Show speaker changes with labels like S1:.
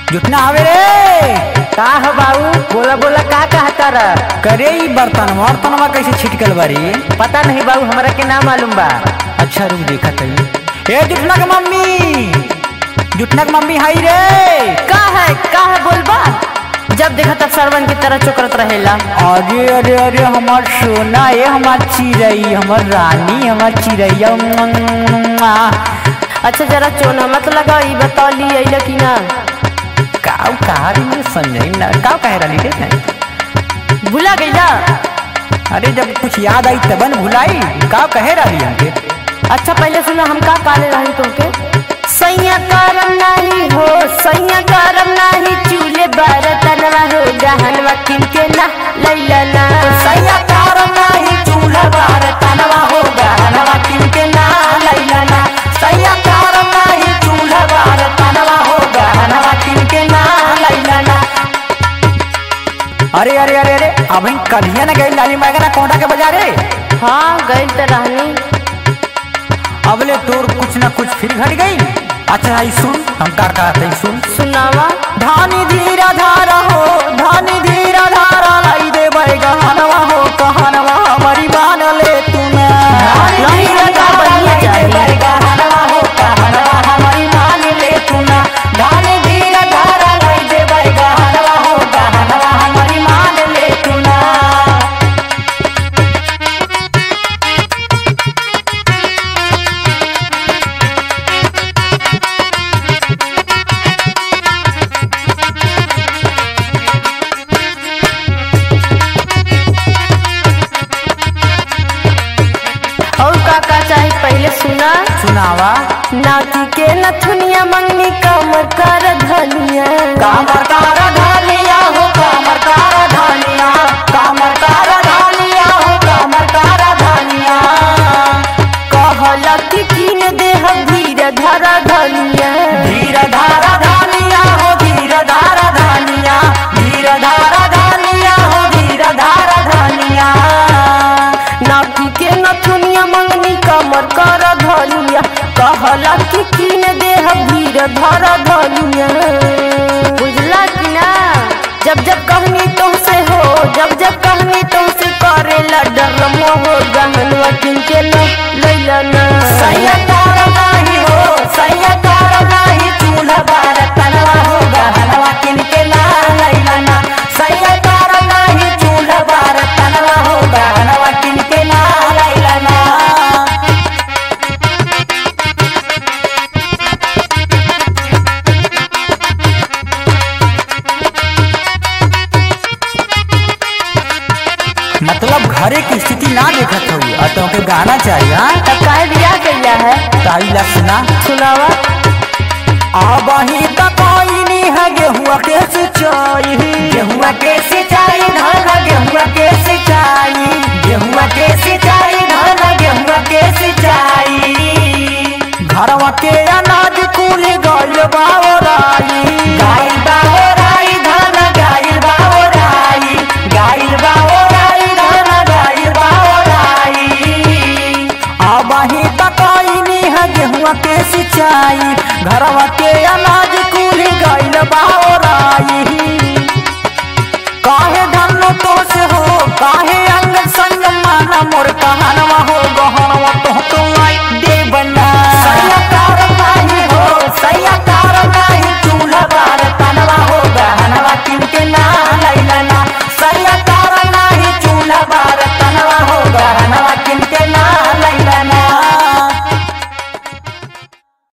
S1: जुटना आवे रे
S2: का हो बाबू बोला बोला का कहता रह
S1: करे ई बर्तन बर्तनवा कैसे छिटकल बारी
S2: पता नहीं बाबू हमरा के ना मालूम बा
S1: अच्छा रुक देखा तई ए जुटना के मम्मी जुटना के मम्मी हाई रे
S3: का है का है बोलबा जब देखा तब सरवन की तरह चोकरत रहेला
S1: अरे अरे अरे हमार सोना ये हमार चिड़ई हमार रानी हमार चिड़ैया मुआ।
S3: अच्छा जरा चोना मत लगा ई बता ली अइला कि ना
S1: काऊ कहा रही मुझे समझाई ना काऊ कह रही रे नहीं
S3: भुला गईला
S1: अरे जब कुछ याद आई तबन भुलाई काऊ कहे रही हमके
S3: अच्छा पहले सुना हम का काले रही तुमके सैया करम नहीं हो सैया करम नहीं चूल्हे बरतनवा हो गहनवा किनके ना लैला ना
S1: सैया कारम नाही चूल्हा बार तनवा हो गहनवा किनके ना लैला ना सैया कारम नाही चूल्हा बार तनवा हो गहनवा किनके ना लैला ना अरे अरे अरे अरे अभी कलिया ना गई लाली मैगना कोटा के बाजारे
S3: हाँ गई तो रहनी
S1: अबले तोर कुछ ना कुछ फिर घट गई अच्छा आई सुन हम का कहते हैं सुन
S3: सुनावा
S1: धानी धीरा धारा हो धानी धीरा धारा लाई दे बैगा हनवा हो कहनवा हमारी मान ले तू ना
S3: धानी धीरा धारा लाई दे
S1: बैगा हनवा हो कहनवा हमारी मान ले तू ना धानी धीरा धारा लाई दे बैगा हनवा हो कहनवा हमारी मान ले तू ना
S3: और का का चाही पहले सुना
S1: सुनावा
S3: नाती के नथुनिया मंगनी कमर कर धनिया
S1: कामर कार धानिया हो कामर कार धानिया कामर कार धानिया हो कामर कार धानिया
S3: कहला कि कीन देह धीर धरा धनिया
S1: धीर धारा धानिया हो धीर धारा धानिया धीर धारा धानिया हो धीर धारा धानिया
S3: नाती के नथुनिया मंगनी कमर कर धनिया कहला कि कीन देह धीर धरा धनिया बुझला कि ना जब जब कहनी तुमसे हो जब जब कहनी तुमसे करेला डर मोह गहनवा किनके न लैला ना
S1: सैया कार नाही हो सैया कार नाही चूल्हा बार तनवा हो गहनवा किनके ला लैला ना सैया कार नाही चूल्हा बार तनवा हो गहनवा किनके ला लैला ना मतलब घरे की स्थिति ना देखत हो और तुमके गाना चाहिए हाँ
S3: तब काहे बियाह कैला है
S1: ताई ला सुना
S3: सुनावा
S1: आबही तक आईनी है गेहुआ के सिंचाई गेहुआ के सिंचाई धान गेहुआ के सिंचाई गेहुआ के सिंचाई धान गेहुआ के सिंचाई घरवा के अनाज कुल गल बावराई गाइल बावराई धान गाइल बावराई गाइल बावराई धान गाइल बावराई आबाही तकाईनी है गेहुआ के सिंचाई घरवा के अनाज कुल गइल बावराई काहे धन तो से हो काहे